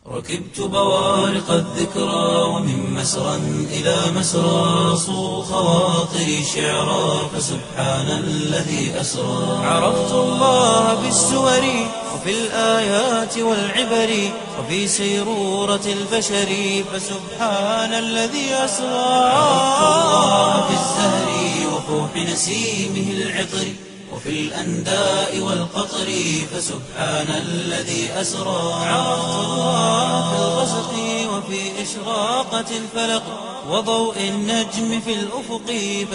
ركبت بوارق الذكرى ومن مسرى إلى مسرى صو خواطري شعرا فسبحان الذي أسرى عرفت الله بالسور وفي الآيات والعبر وفي سيرورة البشر فسبحان الذي أسرى عرفت الله بالزهر وفوح نسيمه العطر وفي الأنداء والقطر فسبحان الذي أسرى عرفت الله في الغسق وفي إشراقة الفلق وضوء النجم في الأفق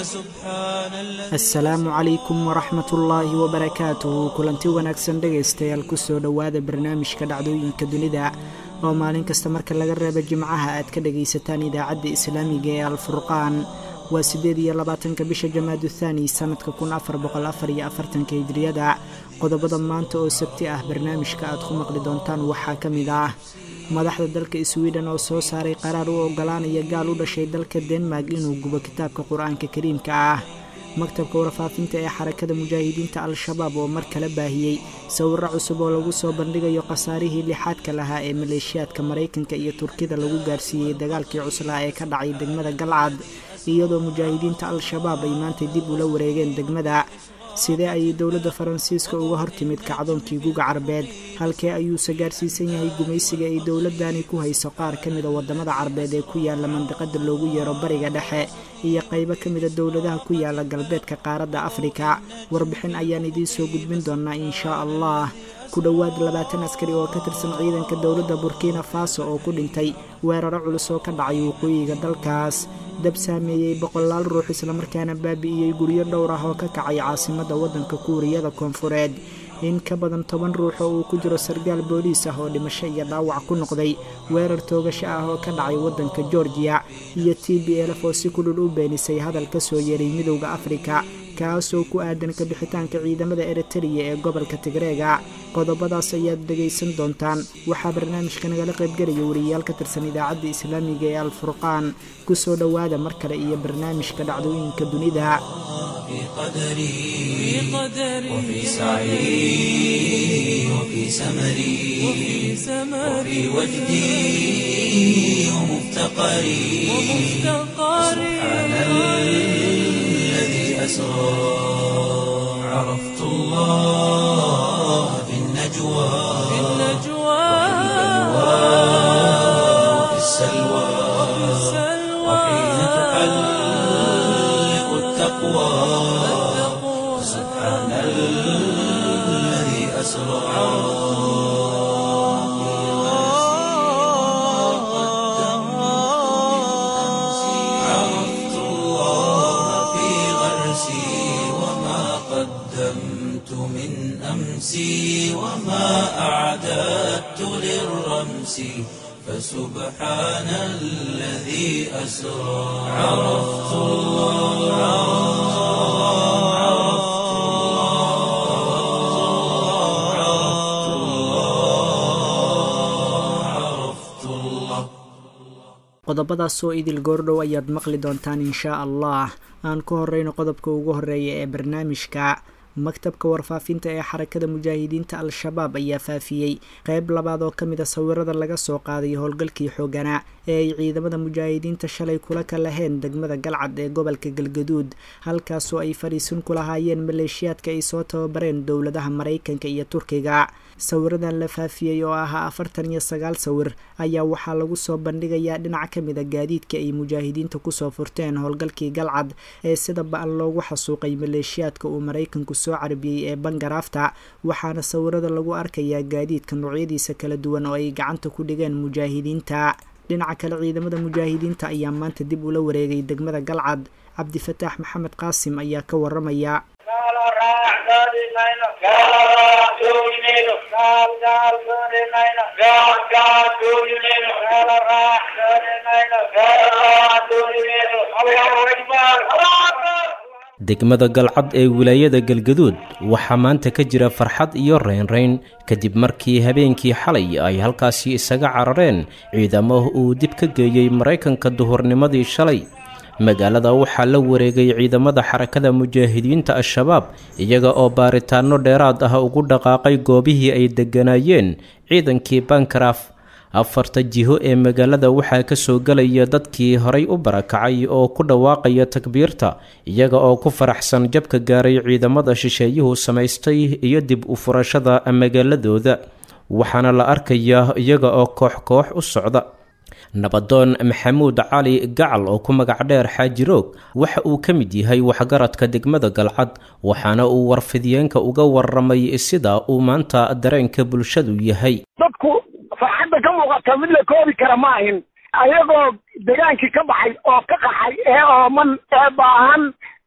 فسبحان الذي asalaamu calaykum waraxmat ullaahi wabarakaatuhu kulanti wanaagsan dhegaystayaal kusoo dhowaada barnaamijka dhacdooyinka dunida oo maalin kasta marka laga reebo jimcaha aad ka dhagaysataan idaacadda islaamiga ee alfurqaan waa siddeed iyo labaatanka bisha jamaadu thaani sannadka kun afar boqol afar iyo afartanka hijriyada qodobada maanta oo sabti ah barnaamijka aad ku maqli doontaan waxaa ka mid ah madaxda dalka swiden oo soo saaray qaraar u ogolaanaya gaal u dhashay dalka denmark inuu gubo kitaabka qur-aanka kariimka ah maktabka warfaafinta ee xarakada mujaahidiinta al-shabaab oo mar kale baahiyey sawirro cusub oo lagu soo bandhigayo khasaarihii lixaadka lahaa ee maleeshiyaadka maraykanka iyo turkida lagu gaarsiiyey dagaalkii cuslaa ee ka dhacay degmada galcad iyadoo mujaahidiinta al-shabaab ay maanta dib ula wareegeen degmada sidee ayay dowladda faransiiska uga hortimid kacdoonkii guga carbeed halkee ayuuse gaarsiisan yahay gumaysiga ay dowladani ku hayso qaar ka mida waddamada carbeed ee ku yaala mandiqada loogu yeero bariga dhexe iyo qaybo ka mida dowladaha ku yaala galbeedka qaaradda afrika warbixin ayaan idiin soo gudbin doonaa inshaa allah ku dhowaad labaatan askari oo ka tirsan ciidanka dowladda burkina faso oo ku dhintay weeraro culus oo ka dhacay waqooyiga dalkaas dab saameeyey boqolaal ruux islamarkaana baabi'iyey guryo dhowr ah oo ka kacay caasimadda waddanka kuuriyada koonfureed in ka badan toban ruux oo uu ku jiro sargaal booliis ah oo dhimasho iyo dhaawac ku noqday weerar toogasho ah oo ka dhacay waddanka georgiya iyo t b elf oo si kulul u beenisay hadal ka soo yeeray midowda afrika kaasoo ku aadan ka bixitaanka ciidamada eritariya ee gobolka tigreega qodobadaas ayaad dhegaysan doontaan waxaa barnaamijka nagala qaybgelaya wariyayaal ka tirsan idaacadda islaamiga ee alfurqaan ku soo dhowaada mar kale iyo barnaamijka dhacdooyinka dunida في قدري وفي سعي وفي سمري وفي وجدي ومفتقري سبحان الذي أسرى عرفت الله في النجوى وفي السلوى وحين تحلق التقوى سبحان الذي أسرى عرفت الله في غرسي وما قدمت من أمسي وما أعددت للرمس فسبحان الذي أسرى عرفت الله عرفت الله عرفت الله عرفت الله qodobadaas oo idil goordhow ayaad maqli doontaan inshaa allah aan ku horeyno qodobka ugu horeeya ee barnaamijka maktabka warfaafinta ee xarakada mujaahidiinta al-shabaab ayaa faafiyey qeyb labaad oo ka mid a sawirada laga soo qaaday howlgalkii xooganaa ee ay ciidamada mujaahidiinta shalay kula ka laheen degmada galcad ee gobolka galgaduud halkaasoo ay fadhiisin ku lahaayeen maleeshiyaadka ay soo tababareen dowladaha maraykanka iyo turkiga sawiradan la faafiyey oo ahaa afartan iyo sagaal sawir ayaa waxaa lagu soo bandhigayaa dhinac ka mid a gaadiidka ay mujaahidiinta kusoo furteen howlgalkii galcad ee sida ba-an loogu xasuuqay maleeshiyaadka uu maraykanku soo carbiyey ee bangaraafta waxaana sawirada lagu arkayaa gaadiidka noocyadiisa kala duwan oo ay gacanta ku dhigeen mujaahidiinta dhinaca kale ciidamada mujaahidiinta ayaa maanta dib ula wareegay degmada galcad cabdifataax maxamed qaasim ayaa ka waramaya degmada galcad ee wilaayada galgaduud waxaa maanta ka jira farxad iyo reynreyn kadib markii habeenkii xalay ay halkaasi isaga carareen ciidamo uu dib ka geeyey maraykanka duhurnimadii shalay magaalada waxaa la wareegay ciidamada xarakada mujaahidiinta al-shabaab iyaga oo baaritaano dheeraad ah ugu dhaqaaqay goobihii ay degganaayeen ciidankii bankaraf afarta jiho ee magaalada waxaa ka soo gelaya dadkii horay u barakacay oo ku dhawaaqaya takbiirta iyaga oo ku faraxsan jabka gaaray ciidamada shisheeyuhu samaystay iyo dib u furashada magaaladooda waxaana la arkayaa iyaga oo koox koox u socda nabadoon maxamuud cali gacal oo ku magac dheer xaaji roog waxa uu ka mid yahay waxgaradka degmada galcad waxaana uu warfidiyeenka uga waramay sida uu maanta dareenka bulshadu yahay dadku farxadda ka muuqata mid la koobi kara ma ahin ayagoo degaankii ka baxay oo ka qaxay ee ooman ee baahan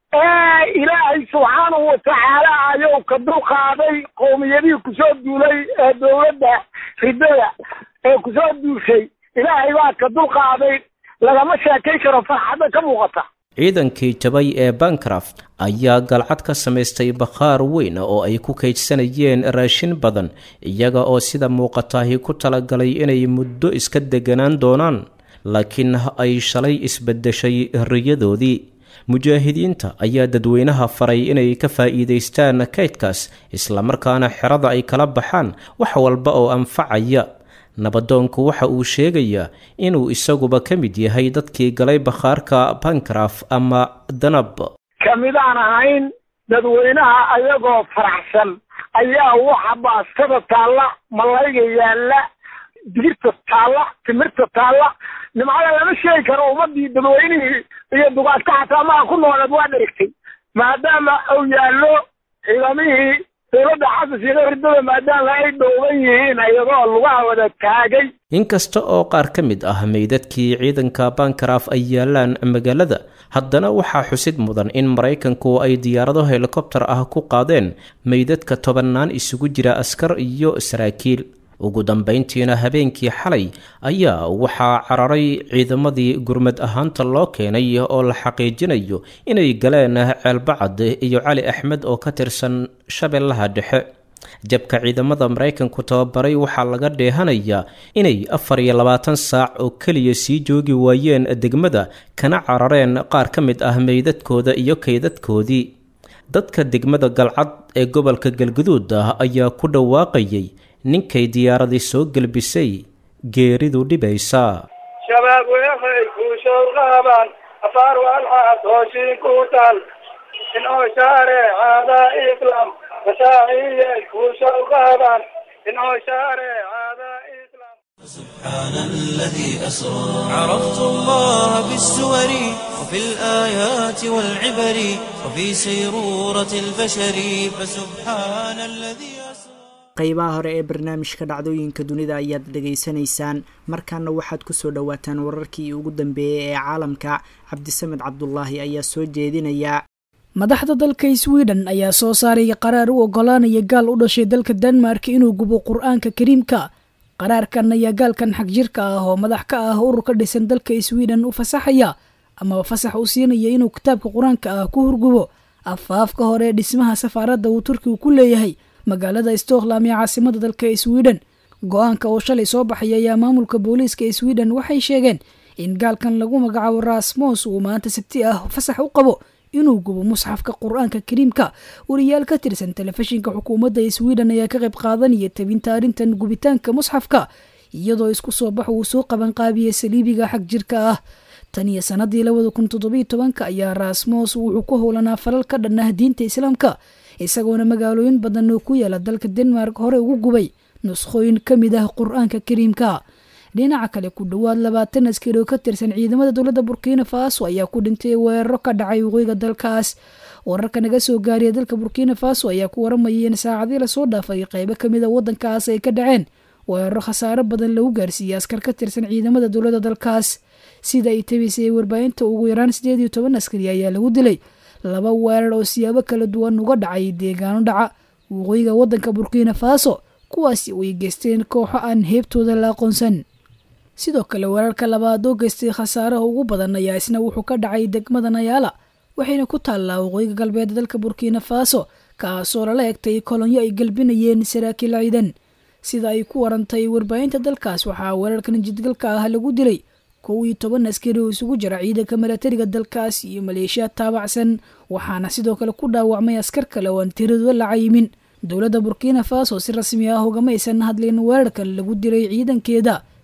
ee ilaahay subxaanahu watacaala ayuu ka dulqaaday qowmiyadihii kusoo duulay ee dowladda ridada ee kusoo duushay ilaahay baa ka dulqaaday lagama sheekayn karo farxadda ka muuqata ciidankii jabay ee bancraft ayaa galcad ka samaystay bakhaar weyn oo ay ku kaydsanayeen raashin badan iyaga oo sida muuqataahi ku talagalay inay muddo iska deganaan doonaan laakiin ay shalay isbedeshay riyadoodii mujaahidiinta ayaa dadweynaha faray inay ka faa'iidaystaan kaydkaas islamarkaana xerada ay kala baxaan wax walba oo anfacaya nabadoonku waxa uu sheegayaa inuu isaguba ka mid yahay dadkii galay bakhaarka bankraf ama danab kamidaan ahayn dadweynaha ayagoo faraxsan ayaa waxa baastada taalla malayga yaalla digirta taalla timirta taalla nimcada lama sheegi karo ummadii dadweynihii iyo dugaadka xataa maha ku nooleed waa dherigtay maadaama uu yaallo ciidamihii dowladda xasan sheekhe ridada maadaama ay dhowban yihiin iyagoo lugaha wada taagay inkasta oo qaar ka mid ah meydadkii ciidanka bankraf ay yaalaan magaalada haddana waxaa xusid mudan in maraykanku ay diyaarado helikobtar ah ku qaadeen meydadka tobannaan isugu jira askar iyo saraakiil ugu dambayntiina habeenkii xalay ayaa waxaa cararay ciidamadii gurmad ahaanta loo keenay oo la xaqiijinayo inay galeen ceelbacad iyo cali axmed oo ka tirsan shabeellaha dhexe jabka ciidamada maraykanku tababaray waxaa laga dheehanayaa inay afar iyo labaatan saac oo keliya sii joogi waayeen degmada kana carareen qaar ka mid ah meydadkooda iyo kaydadkoodii dadka degmada galcad ee gobolka galguduud ah ayaa ku dhawaaqayay ninkay diyaaradii soo gelbisay geeridu dhibaysaa shabaab weeqay kuushow qaabaan afaar walxaad hooshiin ku taal inoo shaareecada islaam mashaaciyay kuushow qaabaan inoo shaareecada islaam سبحان الذي أسرى عرفت الله بالسور وفي الآيات والعبر وفي سيرورة البشر فسبحان الذي أسرى qaybaha hore ee barnaamijka dhacdooyinka dunida ayaad dhegaysanaysaan markaana waxaad kusoo dhowaataan wararkii ugu dambeeyey ee caalamka cabdisamed cabdulaahi ayaa soo jeedinaya madaxda dalka sweden ayaa soo saaraya qaraar u ogolaanaya gaal u dhashay dalka denmark inuu gubo qur-aanka kariimka qaraarkan ayaa gaalkan xagjirka ah oo madax ka ah urur ka dhisan dalka sweden u fasaxaya amaba fasax u siinaya inuu kitaabka qur-aanka ah ku hurgubo afaafka hore ee dhismaha safaaradda uu turkigu ku leeyahay magaalada stocklam ee caasimada dalka sweden go-aanka oo shalay soo baxay ayaa maamulka booliiska sweden waxay sheegeen in gaalkan lagu magacaabo rasmos uu maanta sabti ah fasax u qabo inuu gubo musxafka qur-aanka kariimka wariyaal ka tirsan telefishinka xukuumadda sweden ayaa ka qayb qaadanaya tabinta arrintan gubitaanka musxafka iyadoo isku soo bax uu soo qabanqaabiyey saliibiga xag jirka ah tan iyo sanadii labada kun toddobiyo tobanka ayaa rasmos wuxuu ku howlanaa falal ka dhan ah diinta islaamka isagoona magaalooyin badan oo ku yaala dalka denmark hore ugu gubay nuskhooyin ka mid ah qur-aanka kariimka dhinaca kale ku dhowaad labaatan askari oo ka tirsan ciidamada dowladda burkina faso ayaa ku dhintay weeraro ka dhacay waqooyiga dalkaas wararka naga soo gaariya dalka burkina faso ayaa ku waramayay in saacadii lasoo dhaafay qeybo kamid a wadankaas ay ka dhaceen weeraro khasaaro badan lagu gaarsiiyey askar ka tirsan ciidamada dowladda dalkaas sida ay tabisay warbaahinta ugu yaraan sideed iyo toban askari ayaa lagu dilay laba weerar oo siyaabo kala duwan uga dhacay deegaano dhaca waqooyiga wadanka burkina faso kuwaasi oo ay geysteen kooxo aan heebtooda la aqoonsan sidoo kale weerarka labaad oo geystay khasaaraha ugu badan ayaa isna wuxuu ka dhacay degmada nayaala waxayna ku taallaa waqooyiga galbeed dalka burkina faso kaasoo lala egtay kolonyo ay galbinayeen saraakiil ciidan sida ay ku warantay warbaahinta dalkaas waxaa weerarkan jidgalka ah lagu dilay kow iyo toban askari oo isugu jira ciidanka milatariga dalkaas iyo maleeshiya taabacsan waxaana sidoo kale ku dhaawacmay askar kale oo aan tiradooda la cayimin dowladda burkina faso si rasmi ah ugama aysan hadlin weerarkan lagu dilay ciidankeeda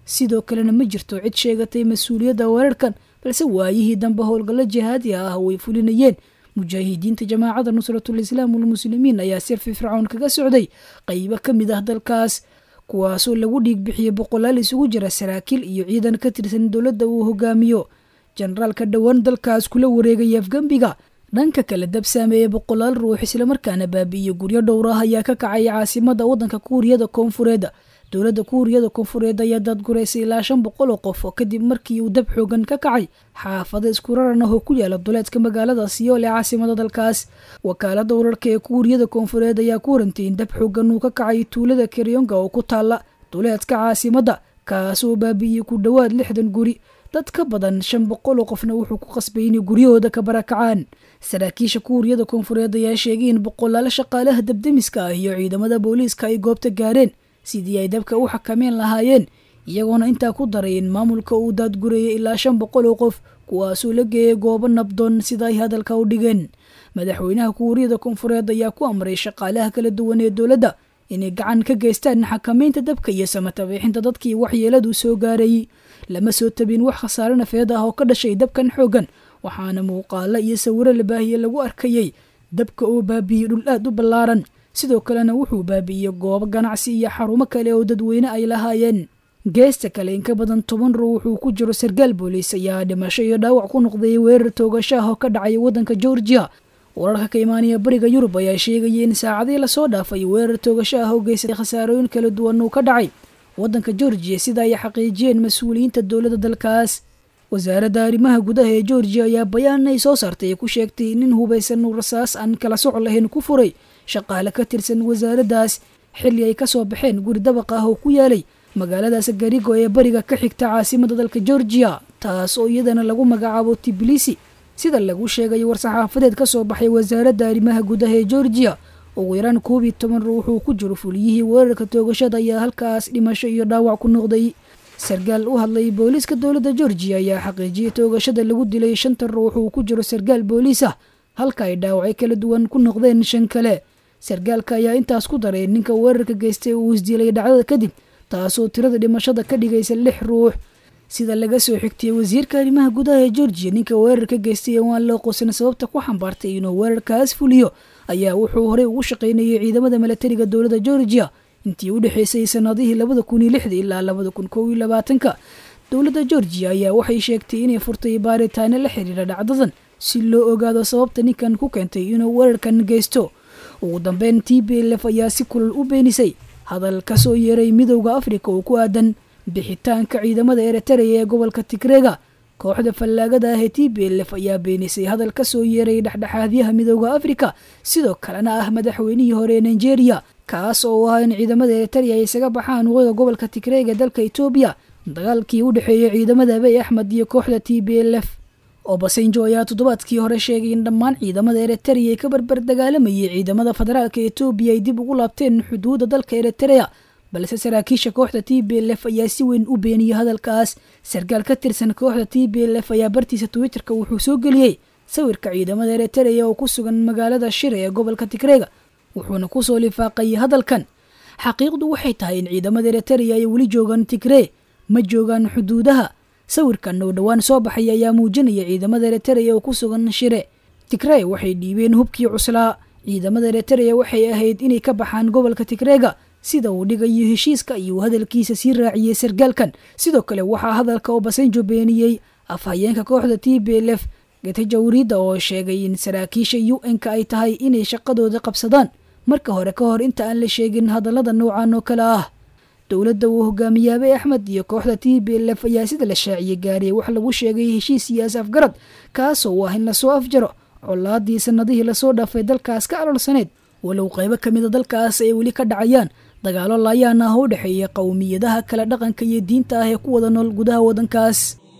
sidoo kalena ma jirto cid sheegatay mas-uuliyadda weerarkan balse waayihii dambe howlgallo jihaadi ah way fulinayeen mujaahidiinta jamaacada nusratul islaam walmuslimiin ayaa sir firfircoon kaga socday qaybo ka mid ah dalkaas kuwaasoo lagu dhiig bixiyey boqolaal isugu jira saraakiil iyo ciidan ka tirsan dowladda uu hogaamiyo jenaraalka dhowaan dalkaas kula wareegaya afgembiga dhanka kale dab saameeyey boqolaal ruux islamarkaana baabi'iyo guryo dhowr ah ayaa ka kacay caasimada waddanka kuuriyada koonfureed dowladda kuuriyada koonfureed ayaa daadguraysay ilaa shan boqol oo qof oo kadib markii uu dab xoogan ka kacay xaafado isku raran ah oo ku yaala duleedka magaalada siyool ee caasimada dalkaas wakaalada wararka ee kuuriyada koonfureed ayaa ku warantay in dab xoogan uu ka kacay tuulada karyonga oo ku taala duleedka caasimada kaasoo baabi'iyey ku dhowaad lixdan guri dad ka badan shan boqol oo qofna wuxuu ku qasbay inay guryahooda ka barakacaan saraakiisha kuuriyada koonfureed ayaa sheegay in boqolaal shaqaalaha dabdemiska ah iyo ciidamada booliiska ay goobta gaareen sidii ay dabka u xakameyn lahaayeen iyagoona intaa ku daray in maamulka uu daadgurayay ilaa shan boqol oo qof kuwaasoo la geeyay goobo nabdoon sida ay hadalka u dhigeen madaxweynaha kuuriyada koonfureed ayaa ku amray shaqaalaha kala duwan ee dowladda inay gacan ka geystaan xakameynta dabka iyo samatabiixinta dadkii waxyeeladu soo gaarayay lama soo tabin wax khasaare nafeed ah oo ka dhashay dabkan xoogan waxaana muuqaalo iyo sawiro la baahiye lagu arkayey dabka oo baabiiyey dhul aad u ballaaran sidoo kalena wuxuu baabi'iyey goobo ganacsi iyo xarumo kale oo dadweyne ay lahaayeen geesta kale in ka badan toban ruux wuxuu ku jiro sarkaal booliis ayaa dhimasho iyo dhaawac ku noqday weerar toogashaah oo ka dhacay waddanka georgia wararka ka imaanaya bariga yurub ayaa sheegaya in saacadii lasoo dhaafay weerar toogasho ah oo geystay khasaarooyin kala duwan uu ka dhacay waddanka georgiya sida ay xaqiijiyeen mas-uuliyiinta dowladda dalkaas wasaaradda arrimaha gudaha ee georgiya ayaa bayaan ay soo saartay ku sheegtay nin hubaysan uu rasaas aan kala soc lahayn ku furay shaqaale ka tirsan wasaaraddaas xilli ay ka soo baxeen guri dabaq ah oo ku yaalay magaaladaas garigo ee bariga ka xigta caasimada dalka georgiya taas oo iyadana lagu magacaabo tibilisi sida lagu sheegay war-saxaafadeed ka soo baxay wasaaradda arrimaha gudaha ee georgiya ugu yaraan koob iyo toban ruux uu ku jiro fuliyihii weerarka toogashada ayaa halkaas dhimasho iyo dhaawac ku noqday sarkaal u hadlay booliiska dowladda georgiya ayaa xaqiijiyay toogashada lagu dilay shanta ruux uu ku jiro sarkaal booliis ah halka ay dhaawacyo kala duwan ku noqdeen shan kale sarkaalka ayaa intaas ku daray ninka weerarka geystay uu isdilay dhacdada kadib taasoo tirada dhimashada ka dhigaysa lix ruux sida laga soo xigtiyey wasiirka arrimaha gudaha ee georgiya ninka weerarka geystay ee waan loo qosan sababta ku xambaartay inuu weerarkaas fuliyo ayaa wuxuu horey ugu shaqaynayay ciidamada milatariga dowladda georgiya intii u dhexaysay sanadihii labada kun iyo lixda ilaa labada kun kow iyo labaatanka dowladda georgiya ayaa waxay sheegtay inay furtay baaritaano la xiriira dhacdadan si loo ogaado sababta ninkan ku keentay inuu weerarkan geysto ugu dambeyn t b lf ayaa si kulal u beenisay hadal ka soo yeeray midowda afrika oo ku aadan bixitaanka ciidamada eritreya ee gobolka tigreega kooxda fallaagada ah ee t b lf ayaa beenisay hadal ka soo yeeray dhexdhexaadyaha midowda afrika sidoo kalena ah madaxweynihii hore ee nigeria kaas oo ah in ciidamada eritreya ay isaga baxaan waqooyiga gobolka tigreega ee dalka etoobiya dagaalkii u dhexeeyey ciidamada abiy axmed iyo kooxda t b lf obasanjo ayaa toddobaadkii hore sheegay in dhammaan ciidamada eritreya ay ka barbar dagaalamayay ciidamada federaalka etoobiya ay dib ugu laabteen xuduudda dalka eritreya balse saraakiisha kooxda t b lf ayaa si weyn u beeniyey hadalkaas sarkaal ka tirsan kooxda t b lf ayaa bartiisa twitterka wuxuu soo geliyey sawirka ciidamada eritreya oo ku sugan magaalada shire ee gobolka tigreega wuxuuna kusoo lifaaqayay hadalkan xaqiiqdu waxay tahay in ciidamada eritreya ay weli joogaan tigree ma joogaan xuduudaha sawirkan oo dhowaan soo baxay ayaa muujinaya ciidamada eritreya oo ku sugan shire tigree waxay dhiibeen hubkii cuslaa ciidamada eritreya waxay ahayd inay ka baxaan gobolka tigreega sida uu dhigayo heshiiska iyo hadalkiisa sii raaciyey sarkaalkan sidoo kale waxaa hadalka obasanjo beeniyey afhayeenka kooxda t b lf getejawriida oo sheegay in saraakiisha u n-ka ay tahay inay shaqadooda qabsadaan marka hore ka hor inta aan la sheegin hadallada noocan oo kale ah dowladda uu hogaamiyey abiy axmed iyo kooxda t b lf ayaa sida la shaaciyey gaariyay wax lagu sheegay heshiis iyo asafgarad kaasoo ah in lasoo afjaro colaadii sanadihii lasoo dhaafay dalkaas ka alolsaneyd walow qaybo ka mida dalkaas ay weli ka dhacayaan dagaalo laayaan ah oo u dhexeeya qowmiyadaha kala dhaqanka iyo diinta ah ee ku wada nool gudaha waddankaas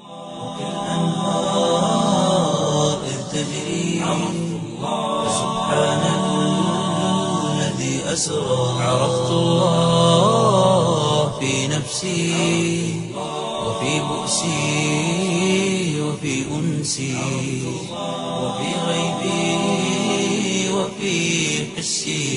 عرفت الله في نفسي وفي بؤسي وفي أنسي وفي غيبي وفي حسي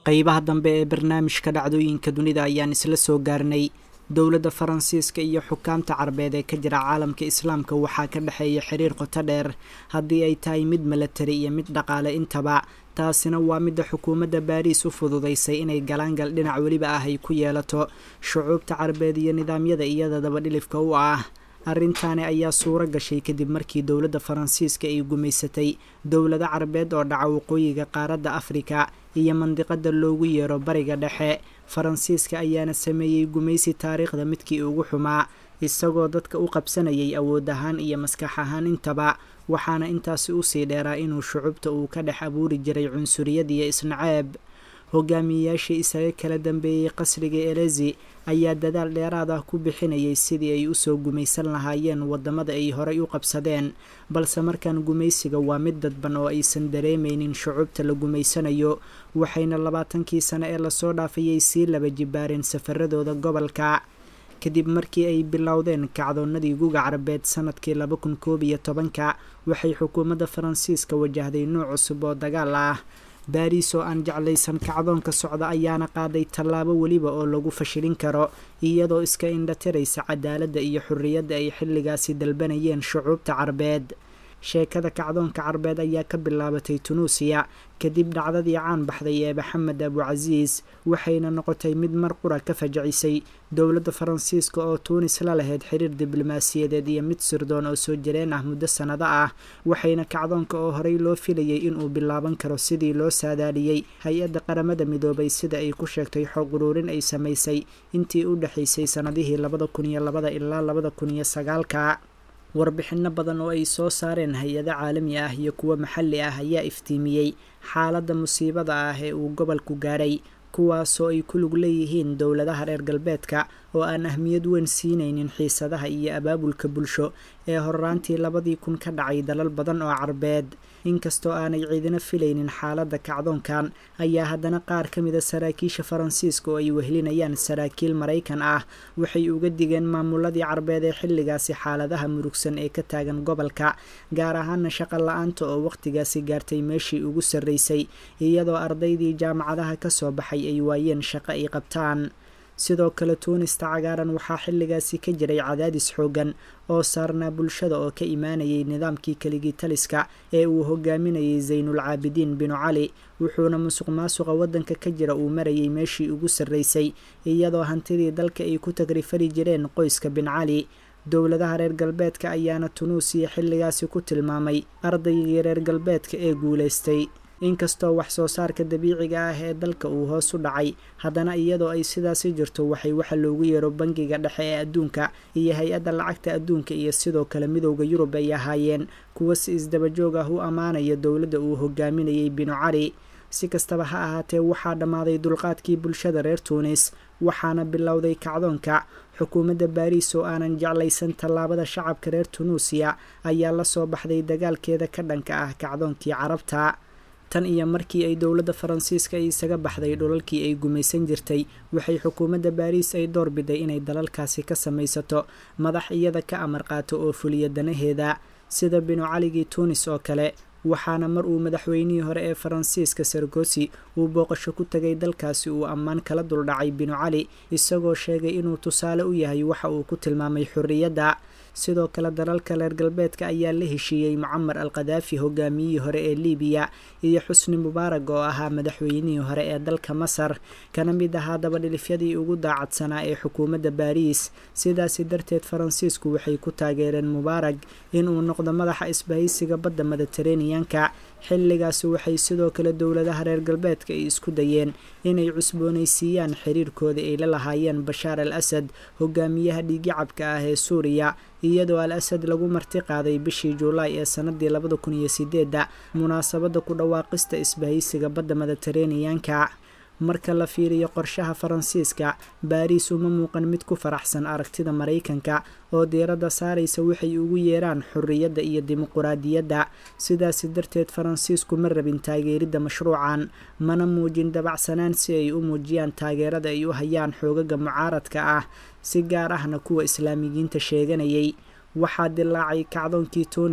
qeybaha dambe ee barnaamijka dhacdooyinka dunida ayaan isla soo gaarnay dowladda faransiiska iyo xukaamta carbeed ee ka jira caalamka islaamka waxaa ka dhexeeya xiriir qoto dheer haddii ay tahay mid milatari iyo mid dhaqaale intaba taasina waa midda xukuumadda baariis u fududaysay inay galaangal dhinac weliba ah ay ku yeelato shucuubta carbeed iyo nidaamyada iyada dabadhilifka u ah arrintaani ayaa suuro gashay kadib markii dowladda faransiiska ay gumaysatay dowlado carbeed oo dhaca waqooyiga qaaradda afrika iyo mandiqada loogu yeero bariga dhexe faransiiska ayaana sameeyey gumaysi taariikhda midkii ugu xumaa isagoo dadka u qabsanayay awood ahaan iyo maskax ahaan intaba waxaana intaasi usii dheeraa inuu shucubta uu ka dhex abuuri jiray cunsuriyad iyo isnaceeb hogaamiyeyaashii isaga kala dambeeyey qasriga elezi ayaa dadaal dheeraad ah ku bixinayay sidii ay usoo gumaysan lahaayeen wadamada ay horay u qabsadeen balse markaan gumaysiga waa mid dadban oo aysan dareemaynin shucubta la gumaysanayo waxayna labaatankii sano ee lasoo dhaafayay sii laba jibaareen safaradooda gobolka kadib markii ay bilowdeen kacdoonnadii guga carabeed sanadkii laba kun koob iyo tobanka waxay xukuumadda faransiiska wajahday nuuc cusub oo dagaal ah baariis oo aan jeclaysan kacdoonka socda ayaana qaaday tallaabo weliba oo lagu fashilin karo iyadoo iska indhatiraysa cadaaladda iyo xorriyadda ay xilligaasi dalbanayeen shucuubta carbeed sheekada kacdoonka carbeed ayaa ka bilaabatay tunuusiya kadib dhacdadii caan baxday ee maxamed abucasiis waxayna noqotay mid mar qura ka fajacisay dowladda faransiiska oo tuunis la lahayd xiriir diblomaasiyadeed iyo mid sirdoon oo soo jireen ah muddo sannado ah waxayna kacdoonka oo horey loo filayay inuu bilaaban karo sidii loo saadaaliyey hay-adda qaramada midoobay sida ay ku sheegtay xog uruurin ay samaysay intii u dhexaysay sannadihii labada kun iyo labada ilaa labada kun iyo sagaalka warbixinno badan oo ay soo saareen hay-ado caalami ah iyo kuwo maxalli ah ayaa iftiimiyey xaaladda musiibada ah ee uu gobolku gaadhay kuwaasoo ay ku lug leeyihiin dowladaha reer galbeedka oo aan ahmiyad weyn siinaynin xiisadaha iyo abaabulka bulsho ee horraantii labadii kun ka dhacay dalal badan oo carbeed inkastoo aanay ciidina filaynin xaaladda kacdoonkan ayaa haddana qaar ka mida saraakiisha faransiiska oo ay wehlinayaan saraakiil maraykan ah waxay uga digeen maamuladii carbeed ee xilligaasi xaaladaha murugsan ee ka taagan gobolka gaar ahaana shaqo la-aanta oo wakhtigaasi gaartay meeshii ugu sarraysay iyadoo ardaydii jaamacadaha ka soo baxay ay waayeen shaqo ay qabtaan sidoo kale tuunista cagaaran waxaa xilligaasi ka jiray cadaadis xoogan oo saarnaa bulshada oo ka imaanayay nidaamkii keligii taliska ee uu hogaaminayay saynul caabidiin binu cali wuxuuna musuq maasuqa waddanka ka jira uu marayay meeshii ugu sarraysay iyadoo hantidii dalka ay ku tagrifali jireen qoyska bin cali dowladaha reer galbeedka ayaana tunuusiya xilligaasi ku tilmaamay ardaygii reer galbeedka ee guulaystay inkastoo wax soo saarka dabiiciga ah ee dalka uu hoos u dhacay haddana iyadoo ay sidaasi jirto waxay waxa loogu yeero bangiga dhexe ee adduunka iyo hay-adda lacagta adduunka iyo sidoo kale midowda yurub ay ahaayeen kuwa si isdabajoog ah u ammaanaya dowladda uu hogaaminayay binu cali si kastaba ha ahaatee waxaa dhammaaday dulqaadkii bulshada reer tuunis waxaana bilowday kacdoonka xukuumadda baariis oo aanan jeclaysan tallaabada shacabka reer tunuusiya ayaa la soo baxday dagaalkeeda ka dhanka ah kacdoonkii carabta tan iyo markii ay dowladda faransiiska ay isaga baxday dhulalkii ay gumaysan jirtay waxay xukuumadda baariis ay doorbiday inay dalalkaasi ka samaysato madax iyada ka amar qaato oo fuliya danaheeda sida binu caligii tuunis oo kale waxaana mar uu madaxweynihii hore ee faransiiska sargosi uu booqasho ku tegay dalkaasi uu ammaan kala duldhacay binu cali isagoo sheegay inuu tusaale u yahay waxa uu ku tilmaamay xorriyadda sidoo kale dalalka reer galbeedka ayaa la heshiiyey mucamar al khadaafi hogaamiyihii hore ee libiya iyo xusni mubaarag oo ahaa madaxweynihii hore ee dalka masar kana mid ahaa dabadhilifyadii ugu daacadsanaa ee xukuumadda baariis sidaasi darteed faransiisku waxay ku taageereen mubaarag inuu noqdo madaxa isbahaysiga badda mediteraneanka xilligaasi waxay sidoo kale dowladaha reer galbeedka ay isku dayeen inay cusboonaysiiyaan xiriirkooda ay la lahaayeen bashaar al asad hogaamiyaha dhiigicabka ah ee suuriya iyadoo al asad lagu marti qaaday bishii juulaay ee sanadii labada kun iyo sideedda munaasabadda ku dhawaaqista isbahaysiga badda mediteraneanka marka la fiiriyo qorshaha faransiiska baariis uma muuqan mid ku faraxsan aragtida maraykanka oo diiradda saaraysa waxay ugu yeeraan xorriyadda iyo dimuquraadiyadda sidaasi darteed faransiisku ma rabin taageeridda mashruucan mana muujin dabacsanaan si ay u muujiyaan taageerada ay u hayaan xoogaga mucaaradka ah si gaar ahna kuwa islaamiyiinta sheeganayay waxaa dilaacay kacdoonkii tuunis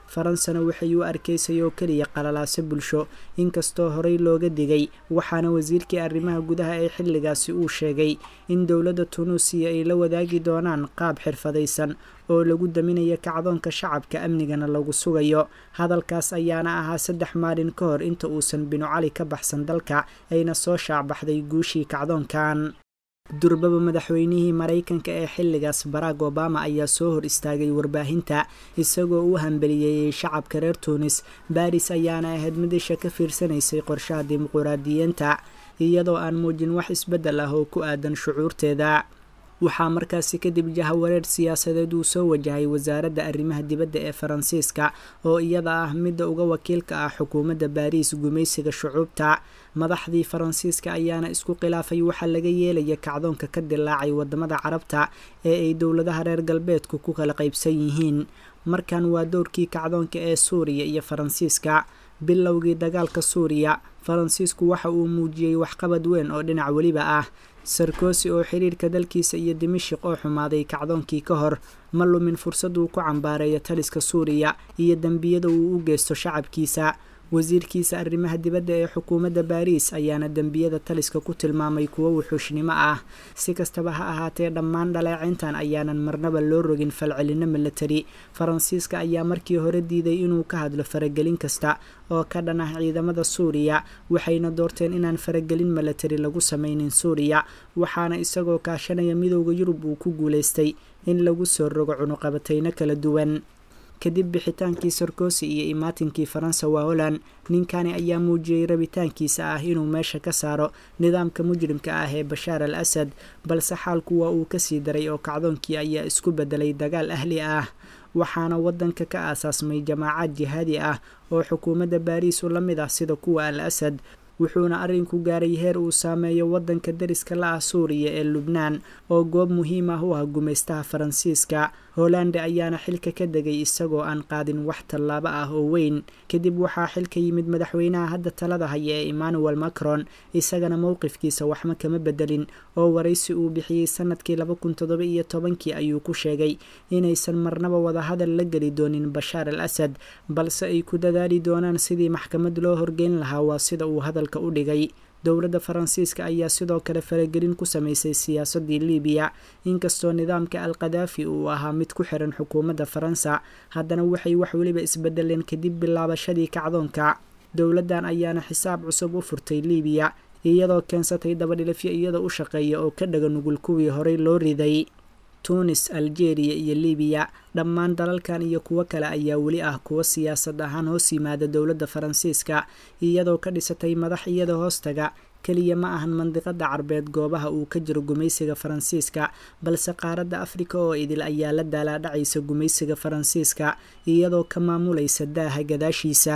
faransana waxay u arkaysay oo keliya qalalaaso bulsho inkastoo horey looga digay waxaana wasiirkii arrimaha gudaha ee xilligaasi uu sheegay in dowladda tunuusiya ay la wadaagi doonaan qaab xirfadaysan oo lagu daminayo kacdoonka shacabka amnigana lagu sugayo hadalkaas ayaana ahaa saddex maalin ka hor inta uusan binu cali ka baxsan dalka ayna soo shaacbaxday guushii kacdoonkan durbaba madaxweynihii maraykanka ee xilligaas barack obama ayaa soo hor istaagay warbaahinta isagoo u hambeliyeeyey shacabka reer tuunis baris ayaana ahayd mid isha ka fiirsanaysay qorshaha dimuquraadiyiinta iyadoo aan muujin wax isbeddel ah oo ku aadan shucuurteeda waxaa markaasi kadib jahawareer siyaasadeed uu soo wajahay wasaaradda arrimaha dibadda ee faransiiska oo iyada ah midda uga wakiilka ah xukuumadda baariis gumaysiga shucuubta madaxdii faransiiska ayaana isku khilaafay waxaa laga yeelaya kacdoonka ka dilaacay wadamada carabta ee ay dowladaha reer galbeedku ku kala qaybsan yihiin markan waa dowrkii kacdoonka ee suuriya iyo faransiiska bilowgii dagaalka suuriya faransiisku waxa uu muujiyey waxqabad weyn oo dhinac weliba ah sarkosi oo xiriirka dalkiisa iyo dimashik oo xumaaday kacdoonkii ka hor ma lumin fursad uu ku cambaareeyo taliska suuriya iyo dembiyada uu u geysto shacabkiisa wasiirkiisa arrimaha dibadda ee xukuumadda baariis ayaana dembiyada taliska ku tilmaamay kuwo wuxuushnimo ah si kastaba ha ahaatee dhammaan dhaleecayntan ayaanan marnaba loo rogin falcelino milatari faransiiska ayaa markii hore diiday inuu ka hadlo faragelin kasta oo ka dhan ah ciidamada suuriya waxayna doorteen inaan faragelin milatari lagu sameynin suuriya waxaana isagoo kaashanaya midooda yurub uu ku guulaystay in lagu soo rogo cunuqabatayno kala duwan kadib bixitaankii sarkosi iyo imaatinkii faransa waa holland ninkani ayaa muujiyey rabitaankiisa ah inuu meesha ka saaro nidaamka mujrimka ah ee bashaar al asad balse xaalku waa uu kasii daray oo kacdoonkii ayaa isku bedelay dagaal ahli ah waxaana wadanka ka aasaasmay jamaacad jihaadi ah oo xukuumadda baariis u la mid ah sida kuwa al asad wuxuuna arrinku gaaray heer uu saameeyo waddanka dariska la ah suuriya ee lubnaan oo goob muhiim ah u ah gumaystaha faransiiska hollande ayaana xilka ka degay isagoo aan qaadin wax tallaabo ah oo weyn kadib waxaa xilka yimid madaxweynaha hadda talada haya ee emmanuel macron isagana mowqifkiisa waxma kama bedelin oo waraysi uu bixiyey sanadkii laba kun toddoba iyo tobankii ayuu ku sheegay inaysan marnaba wadahadal la geli doonin bashaar al asad balse ay ku dadaali doonaan sidii maxkamad loo horgeyn lahaa waa sida uu hadalka u dhigay dowladda faransiiska ayaa sidoo kale faragelin ku samaysay siyaasadii libiya inkastoo nidaamka al kadaafi uu ahaa mid ku xiran xukuumadda faransa haddana waxay wax weliba isbedeleen kadib bilaabashadii kacdoonka dowladdan ayaana xisaab cusub u furtay libiya iyadoo keensatay dabadhilafyo iyada u shaqeeya oo ka dhaga nugul kuwii horey loo riday tunis algeria iyo libiya dhammaan dalalkan iyo kuwo kale ayaa weli ah kuwo siyaasad ahaan hoos yimaada dowladda faransiiska iyadoo ka dhisatay madax iyada hoostaga keliya ma ahan mandiqada carbeed goobaha uu ka jiro gumaysiga faransiiska balse qaaradda afrika oo idil ayaa la daalaadhacaysa gumaysiga faransiiska iyadoo ka maamulaysa daaha gadaashiisa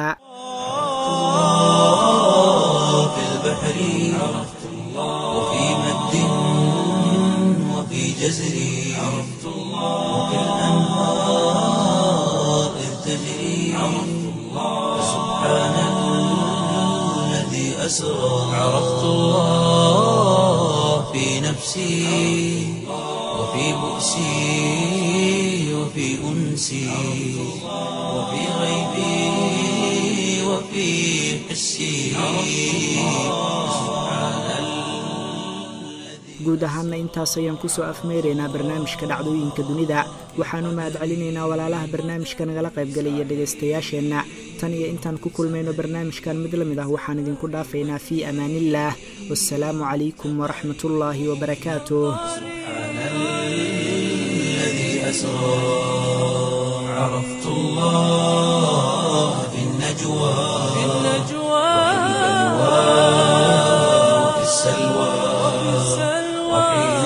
جزري عرفت الله وكالأنهار إذ تجري عرفت الله سبحان الذي أسرى عرفت الله في نفسي وفي بؤسي وفي أنسي وفي غيبي وفي حسي سبحان guud ahaanna intaas ayaan kusoo afmeeraynaa barnaamijka dhacdooyinka dunida waxaanu mahad celinaynaa walaalaha barnaamijka nagala qaybgalaya dhegaystayaasheenna tan iyo intaan ku kulmayno barnaamijkan mid la mid ah waxaan idinku dhaafaynaa fii amaaniillaah wassalaamu calaykum waraxmatullaahi wabarakaatuh عرفت الله في النجوى في النجوى وفي السلوى وحين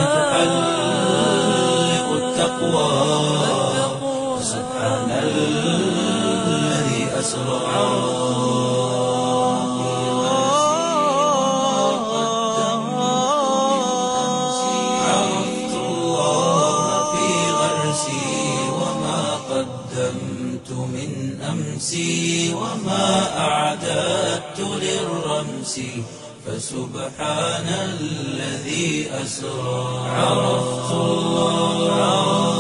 تحلق التقوى سبحان الذي أسرى عرفت الله في غرسي وما قدمت من أمسي وما أعددت للرمس فسبحان الذي أسرى عرفت الله